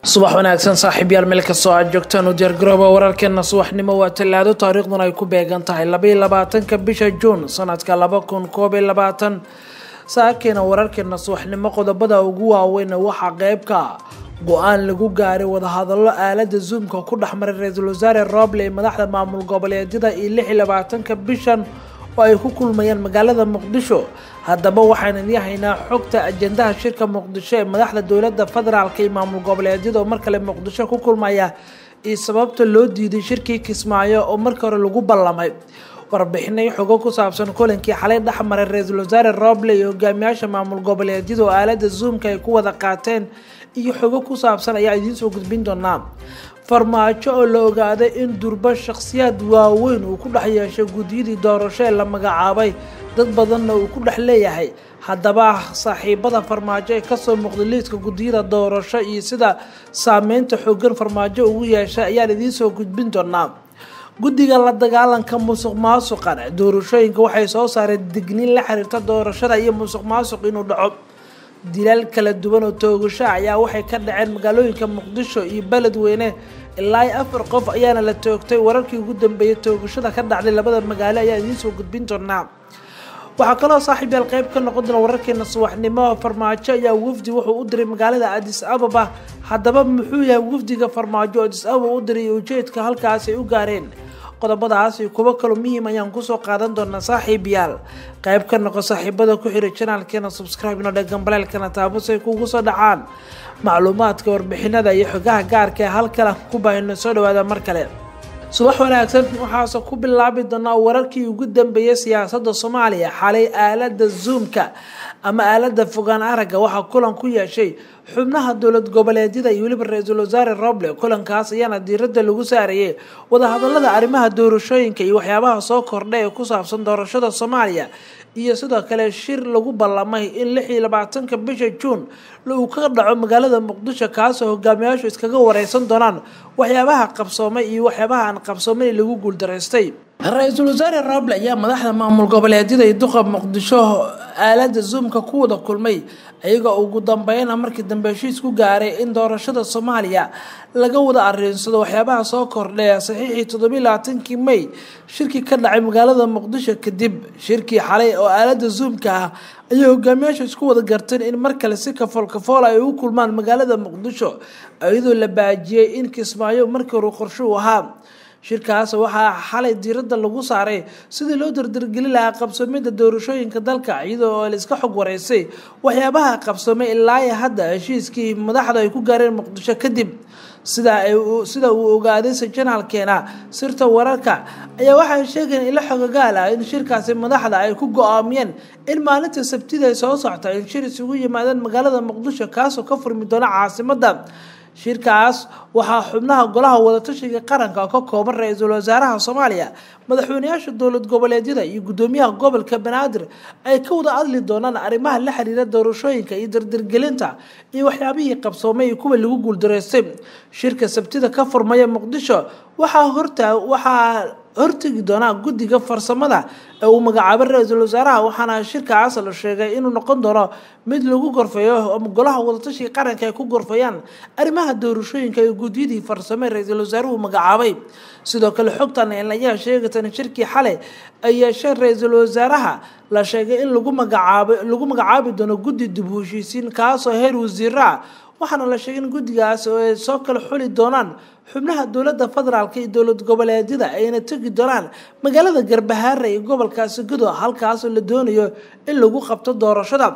subax wanaagsan saaxiibyaal meel kastoo aad joogtaan u diyaargarooba wararkeena subaxnimo waa tallaado taariikhduna ay ku beegan tahay labaiyo labaatanka bisha juun sanadka laba kun koob iyo labaatan saakeena wararkeena subaxnimo qodobada ugu waaweyn waxaa qeybka go-aan lagu gaaray wadahadallo aalada zoomka ku dhexmaray ra-iisul wasaare roble ee madaxda maamul goboleedyada iyo lix iyo labaatanka bishan oo ay ku kulmayaan magaalada muqdisho haddaba waxaan idin haynaa xogta ajendaha shirka muqdisho ee madaxda dowladda federaalka iyo maamul goboleedyada oo mar kale muqdisho ku kulmaya iyo sababta loo diiday shirkii kismaayo oo markii hore lagu ballamay warbixinay xogo ku saabsan kulankii xalay dhexmaray ra-iisul wasaare roble iyo hogaamiyaasha maamul goboleedyada oo aalada zoomka ay ku wada qaateen iyo xogo ku saabsan ayaa idiin soo gudbin doonaa farmaajo oo la ogaaday in durba shakhsiyaad waaweyn uu ku dhex yeeshay guddiyadii doorasho ee la magacaabay dad badanna uu ku dhex leeyahay haddaba saaxiibada farmaajo ee kasoo muuqday liiska guddiyada doorasho iyo sida saameynta xoogan farmaajo ugu yeeshay ayaan idiin soo gudbin doonaa guddiga la dagaalanka musuq maasuqan doorashooyinka waxay soo saareen digniin la xiriirta doorashada iyo musuq maasuq inuu dhaco dilaal kala duwan oo toogasho ayaa waxay ka dhaceen magaalooyinka muqdisho iyo beledweyne ilaa iyo afar qof ayaana la toogtay wararkii ugu dambeeyay toogashada ka dhacday labada magaalo ayaa idiin soo gudbin doonaa waxaa kaloo saaxiibyaal qeyb ka noqon doona wararkeena subaxnimo farmaajo ayaa wafdi wuxuu u diray magaalada adis ababa haddaba muxuu yahay wafdiga farmaajo adis ababa u diray ujeedka halkaas ay u gaareen qodobadaas iyo kuwo kaloo muhiim ayaan kusoo qaadan doonaa saaxiibayaal qayb ka noqo saaxiibada ku xiray janaalkeena subscribe ino dhegan baleelkana taabus ay kugu soo dhacaan macluumaadka warbixinada iyo xogaha gaarka ee halkala ku baahino soo dhawaada mar kale subax wanaagsan waxaase ku bilaabi doonaa wararkii ugu dambeeyay siyaasadda soomaaliya xalay aalada zoomka ama aalada fogaan aragga waxaa kulan ku yeeshay xubnaha dowlad goboleedyada iyo weliba ra-iisul wasaare roble kulankaas ayaana diiradda lagu saarayay wadahadalada arrimaha doorashooyinka iyo waxyaabaha soo kordha ee ku saabsan doorashada soomaaliya iyo sidoo kale shir lagu ballamay in lix iyo labaatanka bisha juun uu ka dhaco magaalada muqdisho kaasoo hogaamiyaashu iskaga wareysan doonaan waxyaabaha qabsoomay iyo waxyaabaha aan qabsoomayn lagu guuldaraystay ra-iisul wasaare roble ayaa madaxda maamul goboleedyada iyo duqa muqdisho aalada zoomka ku wada kulmay iyagoo ugu dambeyna markii dambe heshiis ku gaaray in doorashada soomaaliya laga wada ariinsado waxyaabaha soo kordhaya saxiixii toddobiyi labaatankii may shirkii ka dhacay magaalada muqdisho kadib shirkii xalay oo aalada zoomka ah ayay hogaamiyaasha isku wada garteen in mar kale si kafool kafool ay u kulmaan magaalada muqdisho iyadoo la baajiyey in kismaayo markii hore qorsho u ahaa shirkaas waxaa xalay diiradda lagu saaray sidii loo dardargeli lahaa qabsoomida doorashooyinka dalka iyadoo la iska xog wareysay waxyaabaha qabsoomay ilaa iyo hadda heshiiskii madaxdu ay ku gaareen muqdisho kadib sida sida uu ogaaday sajanaalkeena sirta wararka ayaa waxay sheegeen ilo xogagaal ah in shirkaasi madaxda ay ku go-aamiyeen in maalinta sabtida ay soo socta in shir isugu yimaadeen magaalada muqdisho kaasoo ka furmi doona caasimadda shirkaas waxaa xubnaha golaha wadatashiga qaranka ka kooban ra-iisul wasaaraha soomaaliya madaxweyneyaasha dowlad goboleedyada iyo guddoomiyaha gobolka banaadir ay ka wada hadli doonaan arrimaha la xiriira doorashooyinka iyo dardargelinta iyo waxyaabihii qabsoomay iyo kuwa lagu guuldaraystay shirka sabtida ka furmaya muqdisho waxaa horta waxaa hortegi doonaa guddiga farsamada ee uu magacaabay ra-iisul wasaaraha waxaana shirkaas la sheegay inuu noqon doono mid lagu gorfeeyo ama golaha wadatashiga qaranka ay ku gorfayaan arrimaha doorashooyinka iyo guddiyadii farsame ra-iisul wasaaruhu magacaabay sidoo kale xogtan ayaa sheegatan shirkii xalay ay yeesheen ra-iisul wasaaraha la sheegay in lagu magacaabay lagu magacaabi doono guddi dib u heshiisiin kaasoo heer wasiiro ah waxaana la sheegay in guddigaas oo ay soo kala xuli doonaan xubnaha dowladda federaalk iyo dowlad goboleedyada ayna tegi doonaan magaalada garbahaare iyo gobolkaasi gudo halkaasoo la doonayo in lagu qabto doorashada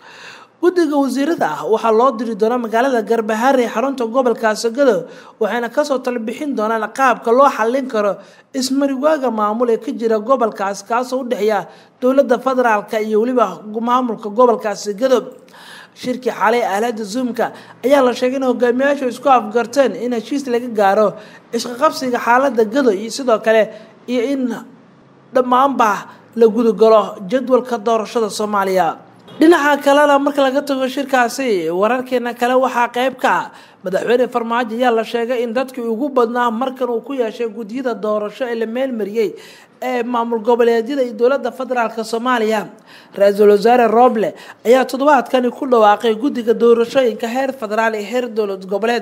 guddiga wasiirada ah waxaa loo diri doonaa magaalada garbahaare xarunta gobolkaasi gado waxayna kasoo talabixin doonaan qaabka loo xallin karo ismariwaaga maamul ee ka jira gobolkaas kaasoo u dhexeeya dowladda federaalk iyo weliba maamulka gobolkaasi gado shirkii xalay aalada zoomka ayaa la sheegay in hogaamiyaashu isku afgarteen in heshiis laga gaaro isqaqabsiga xaalada gado iyo sidoo kale iyo in dhammaanba la gudagalo jadwalka doorashada soomaaliya dhinaca kalena marka laga tago shirkaasi wararkeena kale waxaa qeyb ka ah madaxweyne farmaajo ayaa la sheegay in dadkii ugu badnaa markan uu ku yeeshay guddiyada doorasho ee la meelmariyey ee maamul goboleedyada iyo dowladda federaalk soomaaliya ra-iisul wasaare roble ayaa toddobaadkani ku dhawaaqay guddiga doorashooyinka heer federaal iyo heer dowlad goboleed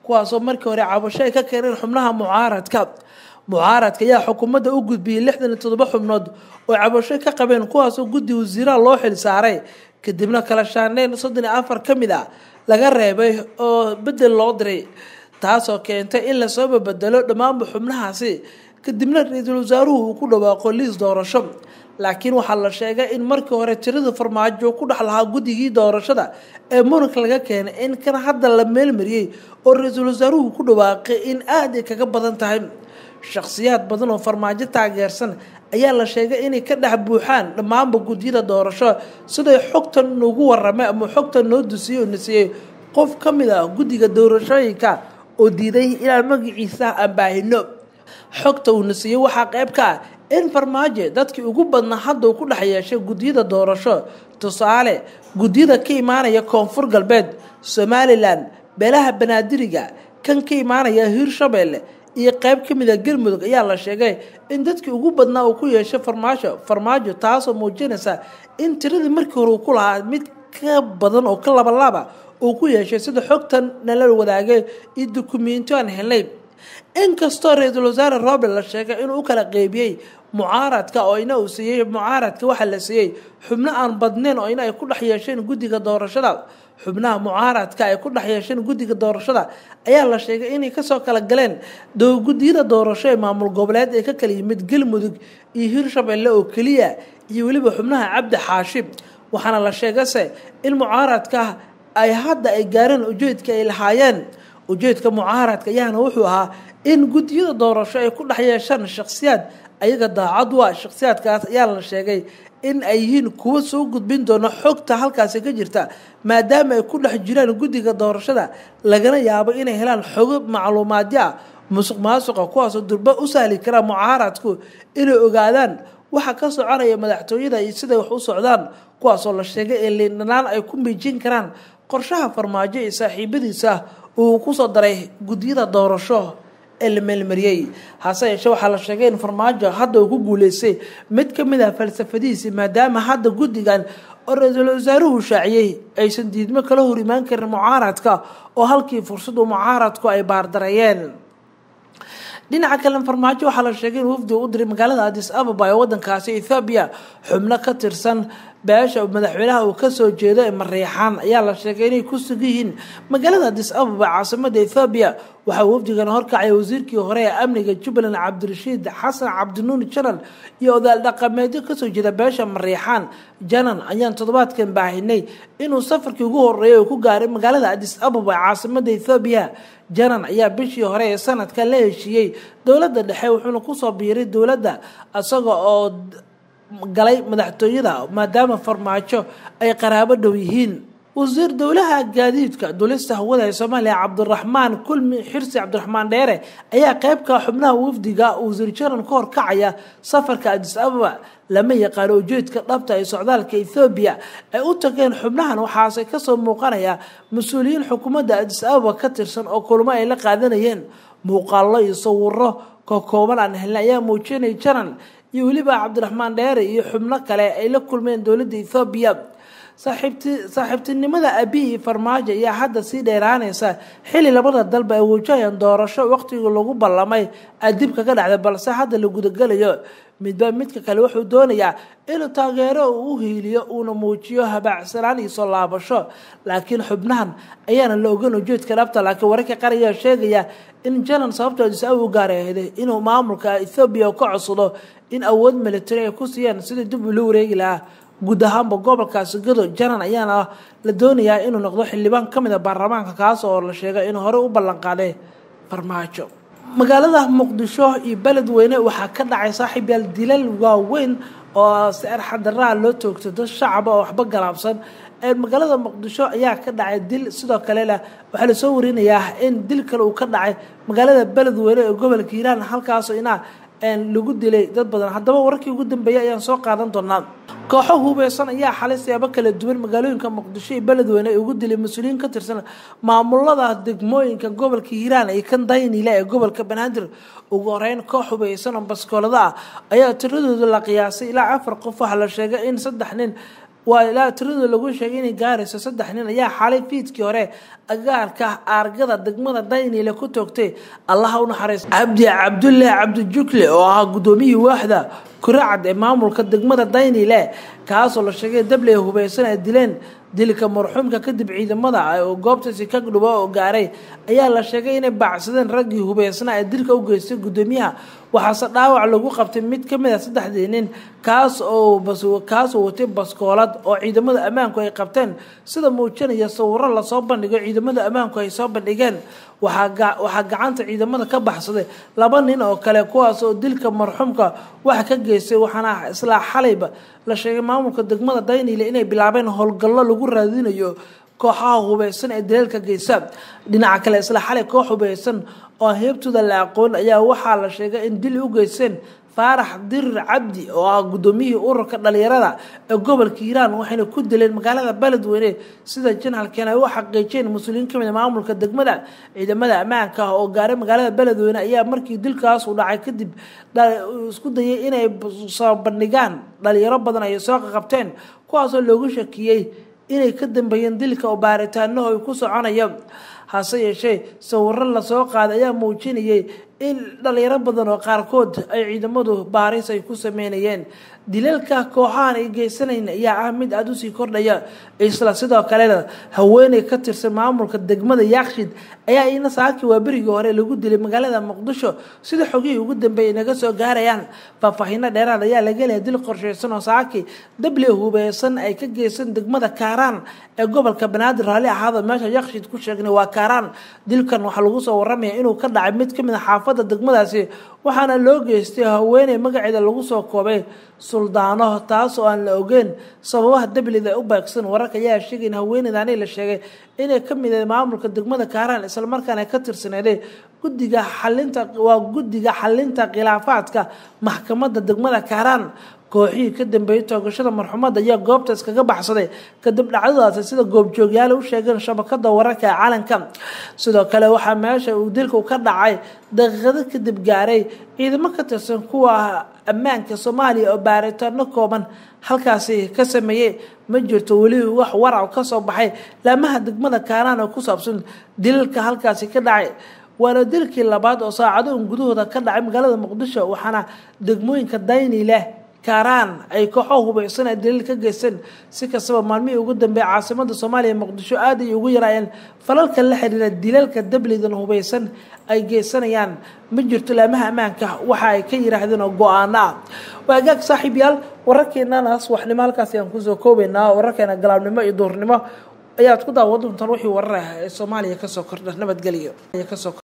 kuwaasoo markii hore cabasho ay ka keeneen xubnaha mucaaradka mucaaradka ayaa xukuumadda u gudbiyey lixdan iyo toddoba xubnood oo cabasho ka qabeen kuwaasoo guddi wasiiraha loo xil saaray kadibna kala shaandheyn soddon iyo afar ka mid ah laga reebay oo bedel loo diray taasoo keentay in lasoo babedelo dhammaanba xubnahaasi kadibna ra-iisul wasaaruhu uu ku dhawaaqo liis doorasho laakiin waxaa la sheegay in markii hore tirada farmaajo ku dhex lahaa guddigii doorashada ee muranka laga keenay in kan hadda la meelmariyey oo ra-iisul wasaaruhu ku dhawaaqay in aada ay kaga badan tahay shakhsiyaad badan oo farmaajo taageersan ayaa la sheegay inay ka dhex buuxaan dhammaanba guddiyada doorasho siday xogtan nugu waramay ama xogtan noo dusiyey oo nasiyey qof ka mid ah guddiga doorashooyinka oo diiday inaan magaciisa aan baahino xogta uu nasiyey waxaa qayb ka ah in farmaajo dadkii ugu badnaa hadda uu ku dhex yeeshay guddiyada doorasho tusaale guddiyada ka imaanaya koonfur galbeed somalilan beelaha banaadiriga kan ka imaanaya hiirshabeelle iyo qayb ka mid a galmudug ayaa la sheegay in dadkii ugu badnaa uu ku yeeshay farmaajo farmaajo taasoo muujinaysa in tiradii markii hore uu ku lahaa mid ka badan oo ka labalaaba uu ku yeeshay sida xogtan nala wadaagay iyo dukumentiyo aan helnay inkastoo ra-iisul wasaare roble la sheegay inuu u kala qeybiyey mucaaradka oo ina uu siiyey mucaaradka waxaa la siiyey xubno aan badnayn oo ina ay ku dhex yeesheen guddiga doorashada xubnaha mucaaradka ay ku dhex yeesheen guddiga doorashada ayaa la sheegay inay kasoo kala galeen guddiyada doorasho ee maamul goboleed ee ka kala yimid galmudug iyo hiirshabelle oo keliya iyo weliba xubnaha cabdi xaashib waxaana la sheegase in mucaaradka ay hadda ay gaareen ujeedka ay lahaayeen ujeedka mucaaradka ayaana wuxuu ahaa in guddiyada doorasho ay ku dhex yeeshaan shakhsiyaad ayaga daacad waa shakhsiyaadkaas ayaa la sheegay in ay yihiin kuwo soo gudbin doona xogta halkaasi ka jirta maadaama ay ku dhex jiraan guddiga doorashada lagana yaabo inay helaan xogo macluumaadyo ah musuq maasuqa kuwaasoo durba u sahli kara mucaaradku inay ogaadaan waxa ka soconaya madaxtooyada iyo siday wax u socdaan kuwaasoo la sheegay ee liindhanaan ay ku miijin karaan qorshaha farmaajo iyo saaxiibadiisa uu kusoo daray guddiyada doorasho ee la meelmariyey hase yeeshee waxaa la sheegay in farmaajo hadda uu ku guuleystay mid ka mid ah falsafadihiisi maadaama hadda guddigan oo ra-iisul wasaaruhu shaaciyey aysan diidmo kala hor imaan karin mucaaradka oo halkii fursadu mucaaradku ay baardareeyeen dhinaca kale farmaajo waxaa la sheegay in wafdi u diray magaalada adis ababa ee wadankaasi ethoobiya xubno ka tirsan beesha madaxweynaha uu kasoo jeedo ee mareexaan ayaa la sheegay inay ku sugan yihiin magaalada adis ababa caasimada ethoobiya waxaa wafdigan horkacaya wasiirkii hore ee amniga jubbaland cabdirashiid xasan cabdinuuni janan iyo odaal dhaqameedyo kasoo jeeda beesha mareexaan janan ayaan toddobaadkan baahinay inuu safarkii ugu horeeyay uu ku gaaray magaalada adis ababa ee caasimada ethoobiya janan ayaa bishii hore ee sanadka la heshiiyey dowladda dhexe wuxuuna kusoo biiray dowladda isaga oo galay madaxtooyada maadaama farmaajo ay qaraabo dhow yihiin wasiir dowlaha gaadiidka dulista hawada ee soomaaliya cabdiraxmaan kulmi xirsi cabdiraxmaan dheere ayaa qeybka xubnaha wafdiga wasiir janan ka horkacaya safarka adis ababa lama yaqaano ujeedka dhabta ee socdaalka ethoobiya ay u tageen xubnahan waxaase kasoo muuqanaya mas-uuliyiin xukuumadda adis ababa ka tirsan oo kulmo ay la qaadanayeen muuqaallo iyo sawiro kokooban aan helna ayaa muujinaya janan iyo weliba cabdiraxmaan dheere iyo xubno kale ay la kulmeen dowladda ethoobiya saaxiibtinimada abiy iyo farmaajo ayaa hadda sii dheeraanaysa xili labada dalba ay wajahayaan doorasho waqtigii lagu ballamay adib kaga dhacday balse hadda la gudagalayo midba midka kale wuxuu doonayaa inuu taageero uu u hiiliyo uuna muujiyo habaacsanaan iyo soo laabasho laakiin xubnahan ayaana la ogan ujeedka dhabta laakiin wararka qaar ayaa sheegaya in janan sababto adisa u gaarahday inuu maamulka ethoobiya ka codsado in awood militari ay ku siiyaan sidii dib ula wareegi lahaa guud ahaanba gobolkaasi gado janan ayaana la doonayaa inuu noqdo xildhibaan ka mid a baarlamaanka kaas oo la sheegay inuu horey u ballanqaaday farmaajo magaalada muqdisho iyo beledweyne waxaa ka dhacay saaxiib yaal dilal waaweyn oo si arxadaraha loo toogto dad shacaba oo waxba galaabsan magaalada muqdisho ayaa ka dhacay dil sidoo kalena waxaa lasoo warinayaa in dil kale uu ka dhacay magaalada beledweyne ee gobolka hiiraan halkaasoo inaa lagu dilay dad badan haddaba wararkii ugu dambeeyay ayaan soo qaadan doonaa kooxo hubeysan ayaa xalay siyaabo kala duwan magaalooyinka muqdisho iyo beledweyne ay ugu dilay mas-uuliyiin ka tirsan maamulada degmooyinka gobolka hiiraan iyo kan daynile ee gobolka banaadir ugu horeyn koox hubeysan oo baskoolada ah ayaa tiradooda la qiyaasay ilaa afar qof waxaa la sheegay in saddex nin waa ilaa tirada lagu sheegay inay gaarayso saddex nin ayaa xalay fiidkii hore agaarka aargada degmada daynile ku toogtay allaha u naxariista cabdi cabdullaahi cabdijukle oo ahaa guddoomiyihii waaxda kuracad ee maamulka degmada daynile kaasoo la sheegay dabley hubeysan ay dileen dilka marxuumka kadib ciidamada oo goobtaasi ka dhubo oo gaaray ayaa la sheegay inay baacsadeen raggii hubeysnaa ee dilka u geystay guddoomiyaha waxaase dhaawac lagu qabtay mid ka mid a saddexdii nin kaas oo kaasoo watay baskoolad oo ciidamada ammaanku ay qabteen sida muujinaya sawiro lasoo bandhigo ciidamada ammaanku ay soo bandhigeen waxaa gacanta ciidamada ka baxsaday laba nin oo kale kuwaas oo dilka marxuumka wax ka geystay waxaana islaa xalayba la sheegay maamulka degmada daynile inay bilaabeen howlgallo lagu raadinayo kooxaha hubeysan ee daleelka geysa dhinaca kale isla xalay koox hubeysan oo heebtooda la aqoon ayaa waxaa la sheegay in dil u geysteen faarax dirir cabdi oo ah guddoomiyihii ururka dhalinyarada ee gobolka hiiraan waxayna ku dileen magaalada beledweyne sida janhalkeen ay u xaqiijeen mas-uuliyiin kamid maamulka degmada ciidamada ammaanka ah oo gaaray magaalada beledweyne ayaa markii dilkaas uu dhacay kadib isku dayay inay soo bandhigaan dhalinyaro badan ay soo qaqabteen kuwaasoo loogu shakiyey inay ka dambeeyeen dilka oo baaritaanaho ay ku soconaya hase yeeshee sawiro lasoo qaaday ayaa muujinayay in dhalinyaro badan oo qaarkood ay ciidamadu baaris ay ku sameynayeen dilalka kooxahan ay geysanayn ayaa ah mid aada usii kordhaya isla sidoo kalena haweeney ka tirsan maamulka degmada yaakshid ayaa ina saaki waa berigii hore lagu dilay magaalada muqdisho sida xogihii ugu dambeeyay naga soo gaarayaan faahfaahiino dheeraad ayaa laga helaya dil qorsheysan oo saaki dable hubeysan ay ka geysan degmada kaaraan ee gobolka banaadir raalli ahaada meesha yaakshid ku sheegnay waa kaaraan dilkan waxaa lagu soo waramaya inuu ka dhacay mid kamid a xaafada degmadaasi waxaana loo geystay haweeney magaceeda lagu soo koobay suldaano taas oo aan la ogeyn sababaha dablida u baagsan wararka ayaa sheegay in haweeneydaani la sheegay inay ka mid maamulka degmada kaaraan islamarkaana ka tirsaneeday guddiga xalinta waa guddiga xalinta khilaafaadka maxkamadda degmada kaaraan kooxihii ka dambeeyay toogashada marxumadda ayaa goobta iskaga baxsaday kadib dhacdadaasi sida goobjoogyaale u sheegeen shabakada wararka ee calanka sidoo kale waxaa meesha uu dilku ka dhacay daqiiqado kadib gaaray ciidamo ka tirsan kuwa ammaanka soomaaliya oo baaritaano kooban halkaasi ka sameeyey ma jirto weli wax warac ka soo baxay laamaha degmada kaaraan oo ku saabsan dilalka halkaasi ka dhacay waana dilkii labaad oo saacado gudahooda ka dhacay magaalada muqdisho waxaana degmooyinka dayni leh kaaraan ay kooxo hubeysan ay daliil ka geysteen si kastaba maalmihii ugu dambeeyay caasimada soomaaliya muqdisho aad ay ugu yaraayeen falalka la xiriira dilalka dablidan hubeysan ay geysanayaan ma jirto laamaha ammaanka waxa ay ka yiraahdeen oo go-aano ah waagaag saaxiib yaal wararkeenanaas waxnimo halkaasi aan kusoo koobaynaa wararkeena galaabnimo iyo duurnimo ayaad ku daawan doontaan wixii warar ah ee soomaaliya kasoo kordha nabadgelyo